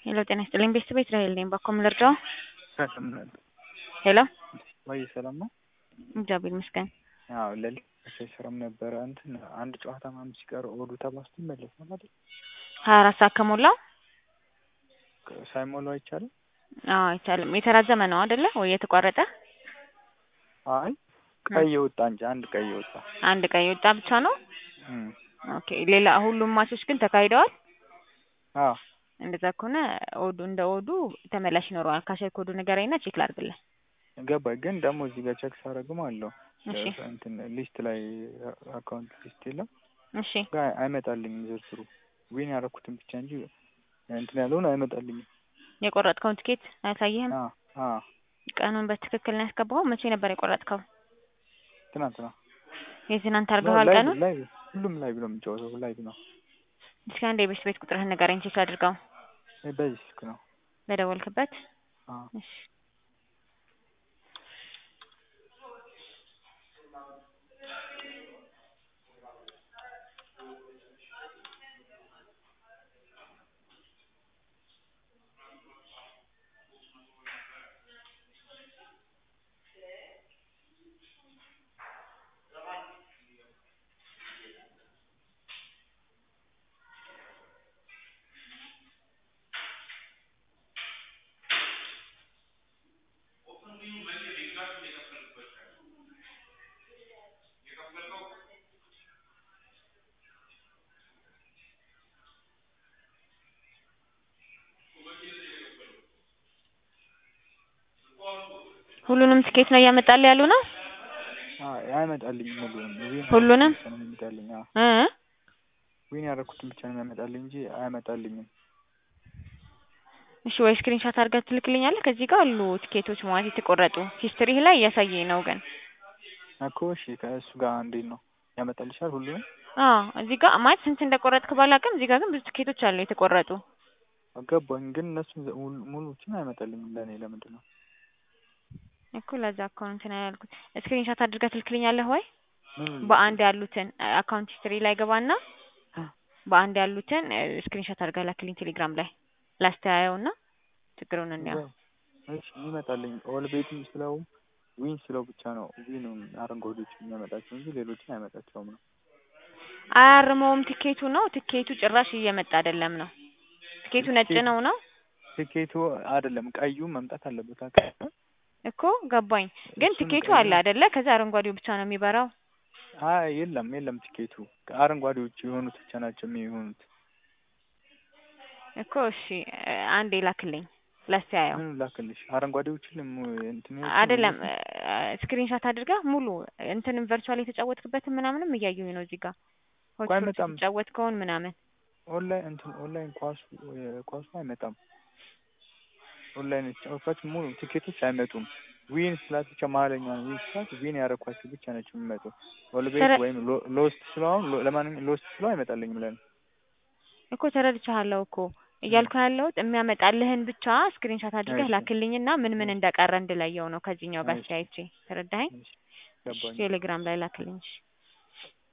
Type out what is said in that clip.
ሄሎ ጤና ይስጥልኝ ቤተሰብ እስራኤል ነኝ። ባኮ ምን ልርዳው? ሄሎ ወይ ሰላም ነው? እግዚአብሔር ይመስገን። አዎ ለሊት ስራም ነበረ እንትን አንድ ጨዋታ ምናምን ሲቀር ኦዱ ተባስቶ ይመለሳል አይደል? ሀያ አራት ሰዓት ከሞላው ሳይሞላው አይቻልም? አዎ አይቻልም። የተራዘመ ነው አይደለ ወይ የተቋረጠ? አይ ቀይ የወጣ እንጂ አንድ ቀይ የወጣ አንድ ቀን የወጣ ብቻ ነው። እም ኦኬ ሌላ ሁሉም ማቾች ግን ተካሂደዋል። አዎ እንደዛ ከሆነ ኦዱ እንደ ኦዱ ተመላሽ ይኖረዋል። ካሸር ኮዱ ንገረኝና ቼክ ላድርግልህ። ገባኝ። ግን ደግሞ እዚህ ጋር ቼክ ሳደርግም አለው እሺ እንትን ሊስት ላይ አካውንት ሊስት የለም እሺ ጋር አይመጣልኝም ዝርዝሩ ዊን ያደረኩትን ብቻ እንጂ እንትን ያለውን አይመጣልኝም። የቆረጥከውን ትኬት አያሳይህም? አ አ ቀኑን በትክክል ነው ያስገባኸው? መቼ ነበር የቆረጥከው? ትናንትና የትናንት አድርገዋል ላይቭ ቀኑን? ላይቭ ሁሉም ላይቭ ነው የሚጫወተው ላይቭ ነው። እስኪ አንድ የቤት ቤት ቁጥርህን ንገረኝ ቼክ አድርገው በዚህ ስልክ ነው። በደወልክበት። አ እሺ ሁሉንም ትኬት ነው እያመጣልህ ያሉ ነው? አ አይመጣልኝም ሁሉንም ዊን ሁሉንም? ብቻ ነው የሚመጣልኝ። አ እ ዊን ያደረኩትን ብቻ ነው የሚያመጣልኝ እንጂ አያመጣልኝም። እሺ ወይ ስክሪንሻት አድርገህ ትልክልኛለህ? ከዚህ ጋር አሉ ትኬቶች ማለት የተቆረጡ ሂስትሪህ ላይ እያሳየኝ ነው ግን እኮ እሺ ከእሱ ጋር እንዴት ነው ያመጣልሻል ሁሉንም? አዎ እዚህ ጋር ማለት ስንት እንደቆረጥክ ባላውቅም እዚህ ጋር ግን ብዙ ትኬቶች አሉ የተቆረጡ። ገባኝ። ግን እነሱን ሙሉ- ሙሉዎችን አይመጣልኝም ለእኔ ለምንድን ነው? እኮ ለዛ እኮ ነው እንትን ያልኩት። ስክሪንሻት አድርገህ ትልክልኛለህ ወይ? ምኑን በአንድ ያሉትን አካውንት ሂስትሪ ላይ ገባና በአንድ ያሉትን ስክሪንሻት አድርገህ ላክልኝ ቴሌግራም ላይ ላስተያየውና ችግሩን እንየው። እሺ ይመጣልኝ ኦል ቤትም ስለው ዊን ስለው ብቻ ነው ዊኑን አረንጓዴዎች የሚያመጣቸው እንጂ ሌሎችን አይመጣቸውም ነው። አያርመውም ትኬቱ ነው። ትኬቱ ጭራሽ እየመጣ አይደለም ነው። ትኬቱ ነጭ ነው ነው ትኬቱ አይደለም ቀዩ መምጣት አለበት። አካ- እኮ ገባኝ። ግን እሱን ትኬቱ ቀዩ- አለ አይደለ? ከዛ አረንጓዴው ብቻ ነው የሚበራው። አይ የለም የለም ትኬቱ አረንጓዴዎች የሆኑት ብቻ ናቸው የሚሆኑት። እኮ እሺ አንዴ ላክልኝ ላስተያየው። ምን ላክልሽ? አረንጓዴዎችን ልም- እንትን ያሉትን አይደለም ሙሉ- ስክሪንሻት አድርገህ ሙሉ እንትንም ቨርቹዋል የተጫወትክበትን ምናምንም እያየሁኝ ነው እዚህ ጋር እኮ ሆትስፖት አይመጣም። የተጫወትከውን ምናምን ኦንላይን እንትን ኦንላይን ኳሱ ኳሱ አይመጣም። ኦንላይን የተጫወትኳቸው ሙሉ ቲኬቶች አይመጡም። ዊን ስላት ብቻ መሀለኛ ነው። ዊን ስላት ዊን ያደረኳቸው ብቻ ናቸው የሚመጡ። ኦልቤት ተረ- ወይም ሎ- ሎስት ስለሆን ለማንኛውም ሎስት ስለው አይመጣልኝም ለኔ። እኮ ተረድቻለሁ እኮ እያልኩ ያለሁት የሚያመጣልህን ብቻ ስክሪንሻት አድርገህ እሺ። ላክልኝና ምን ምን እንደቀረ እንድለየው ነው ከዚህኛው ጋር እሺ። አስተያየቼ። ተረዳኸኝ? እሺ፣ እሺ ገባኝ። ቴሌግራም ላይ ላክልኝ። እሺ